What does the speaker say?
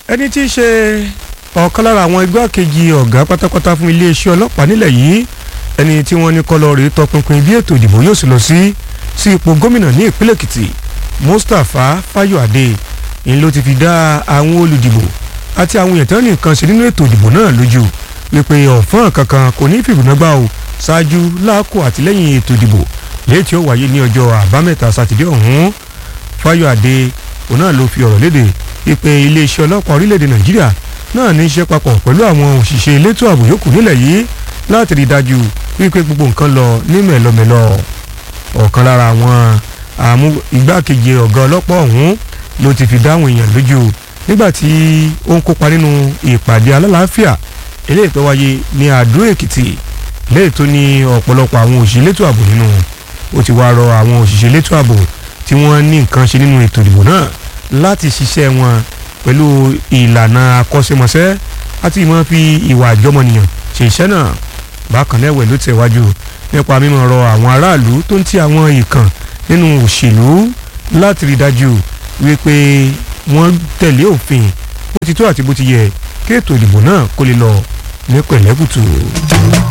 ẹni tí í ṣe ọ̀kan lára àwọn igbákejì ọ̀gá pátápátá fún iléeṣẹ́ ọlọ́pàá nílẹ̀ yìí ẹni tí wọ́n ní kọ́lọ́ rèé tọpinpin bí ètò ìdìbò yóò sì lọ sí sí ipò gómìnà ní ìpínlẹ̀ Èkìtì Mustapha Fáyọ̀adé ni ló ti fi dá àwọn olùdìbò àti àwọn èèyàn tó ní nǹkan ṣe nínú ètò ìdìbò náà lójú wípé ọ̀fọ́n kankan kò ní fìbùnàgbà o ṣáájú láàkó àtìlẹ́yìn ètò ìdìbò léyìí tí ó wáyé ní ọjọ́ àbámẹ́ta sátidé ọ̀hún Fáyọ̀adé òun náà ló fi ọ̀rọ̀ léde wípé iléeṣẹ́ ọlọ́pàá orílẹ̀-èdè Nàìjíríà náà ní í ṣe papọ̀ pẹ̀lú àwọn òṣìṣẹ́ elétò ààbò yòókù nílẹ̀ yìí láti rí i dájú wípé gbogbo nǹkan lọ ní mẹ̀lọmẹ̀lọ ọ̀kan lára àwọn àmú igbákejì ọ̀gá ọlọ́pàá ọ̀hún ló ti fi dáhùn èèyàn lójú nígbà tí ó ń kópa nínú ìpàdé alálàáfíà eléyìí tó wáyé ní Àdó Èkìtì léyìí tó ní ọ̀pọ̀lọpọ̀ àwọn òṣìṣẹ́ elétò ààbò nínú ó ti wá rọ àwọn òṣìṣẹ́ elétò ààbò tí wọ́n ní nǹkan ṣe nínú ètò ìdìbò náà láti ṣiṣẹ́ wọn pẹ̀lú ìlànà akọ́ṣẹ́mọṣẹ́ àti ìmọ̀ fi ìwà àjọmọ̀nìyàn ṣe iṣẹ́ náà bákan náà ẹ̀wẹ̀ ló tẹ̀wájú nípa mímọ̀ rọ àwọn aráàlú tó ń ti àwọn ìkàn nínú òṣèlú láti rí dájú wípé wọ́n tẹ̀lé òfin bó ti tó àti bó ti yẹ kí ètò ìdìbò náà kó lè lọ ní pẹ̀lẹ́kùtù.